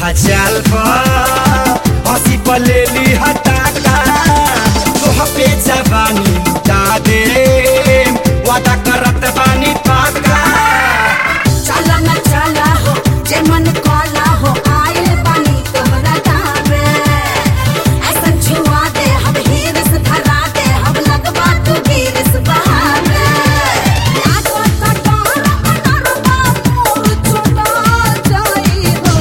सीधा चाल पर हंसी पलेली हटाका तोह पे जवानी लुटा दे वादा करत बानी पाका चला न चला हो जे मन काला हो आइल बानी तोहरा गावे ऐसन छुआ दे हम हीरस धरा दे हम लगवा तू गिरस बहावे लागो कटार कटार बाबूर छुटा जाई हो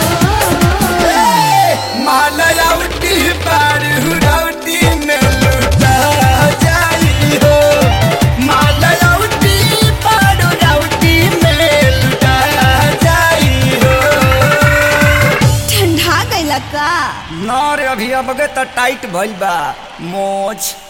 मालयावती पार हुरावती में लुटा जाई हो मालयावती पार हुरावती में लुटा जाई हो ठंडा गइला का ना रे अभी अब तो टाइट भइल बा मोच